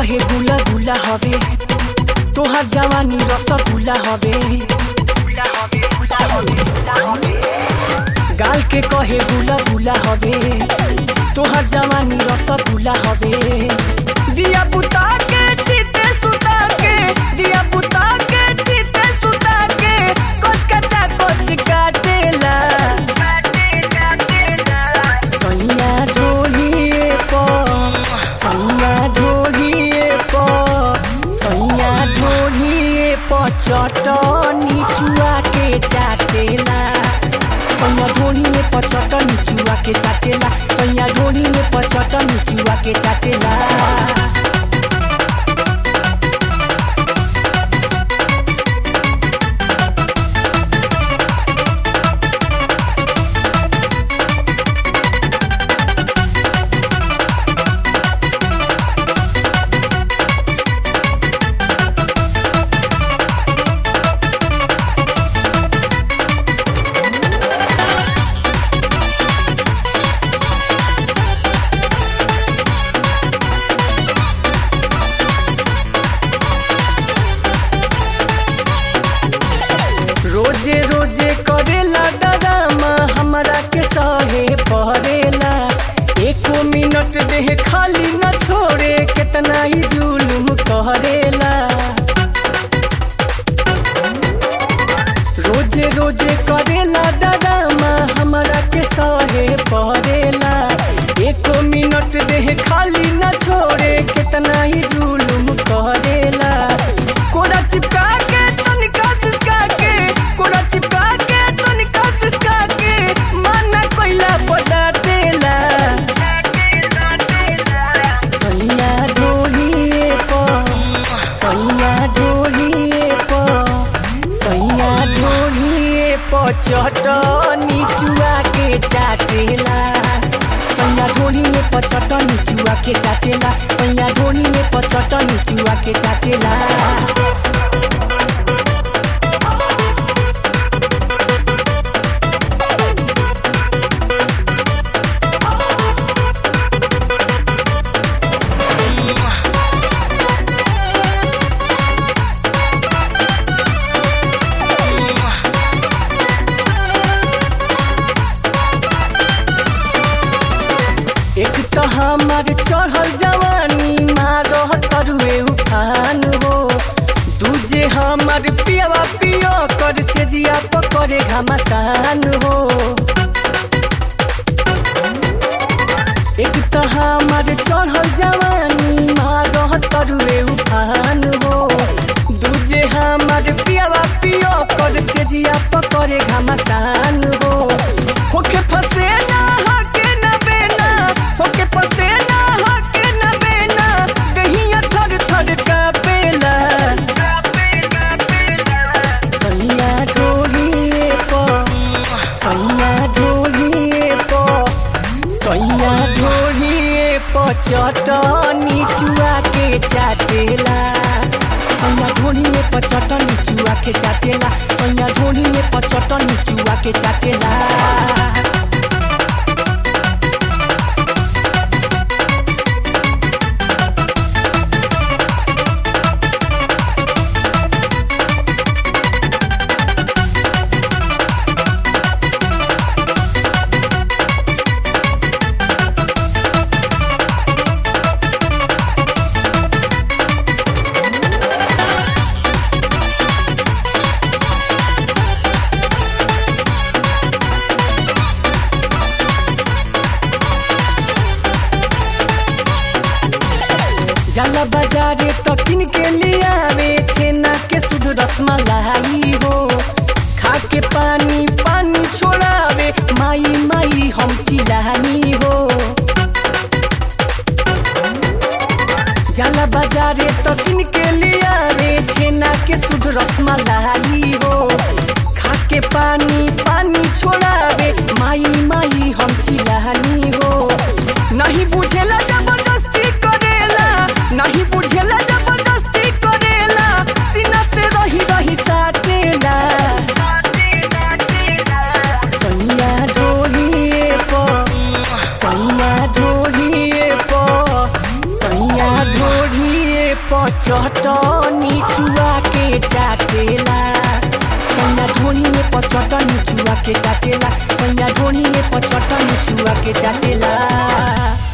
कहे गुला गुला हवे तोहर जवानी रसगुल्ला हवे गाल के कहे गुला गुला हवे तोहर जवानी रसगुल्ला हवे दिया बुता के जीते सुता के दिया बुता के जीते सुता के कोच कचा कोच काटेला सैया ढोलिए पर सैया ढोलिए पर सैया ढोलिए पर चटनी चुआ के चाटेला सैया ढोलिए पर चटनी चुआ के चाटेला सैया ढोलिए पर चटनी चुआ के चाटेला रोजे रोजे करेला डरामा हमरा के सहे पड़ेला एको मिनट देह खाली न छोड़े कितना ही जुलुम करेला रोजे रोजे करेला डरामा हमरा के सहे पड़ेला एको मिनट देह खाली न छोड़े कितना ही जुलुम करेला कोरा चिपका के तनिका सिसका के कोरा चिपका के तनिका सिसका के माना कोइला पटाटेला सैया ढोलिए पर सैया ढोलिए पर सैया ढोलिए पर चटनी चुआ के चाटेला सैया ढोलिए पर चटनी चुआ के चाटेला सैया ढोलिए पर चटनी चुआ के चाटेला एक तो हमार चढ़ल जवानी मारह तरुए उफान हो दूजे हमार पियावा पियो कर से जिया पकड़े घमासान हो एक तो हमार चढ़ल जवानी मारह तरुए उफान हो दूजे हमार पियावा पियो कर से जिया पकड़े घमासान हो होके फसे ना हके ना बेना होके फसे ना हके ना बेना कहिया थर थर कापेला सैया ढोलिए पर सैया ढोलिए पर सैया ढोलिए पर चटनी चुआ के चाटेला सैया ढोलिए पर चटनी चुआ के चाटेला सैया ढोलिए पर चटनी चुआ के चाटेला जाला बाजारे तो किन के लियावे छेना के शुद्ध रसमलाई हो खा के पानी पानी छोड़ावे माई माई हम चिलानी हो जाला बाजारे तो किन के लियावे छेना के शुद्ध रसमलाई हो खा के पानी पानी छोड़ावे माई माई हम चिलानी हो नहीं बुझेला जबरदस्ती करेला नहीं बुझेला जबरदस्ती करेला सीना से रही रही साटेला सैया ढोलिए पर सैया ढोलिए पर सैया ढोलिए चटनी चुआ के चाटेला सैया ढोनिए पर चटनी चुआ के चाटेला सैया ढोनिए पर चटनी चुआ के चाटेला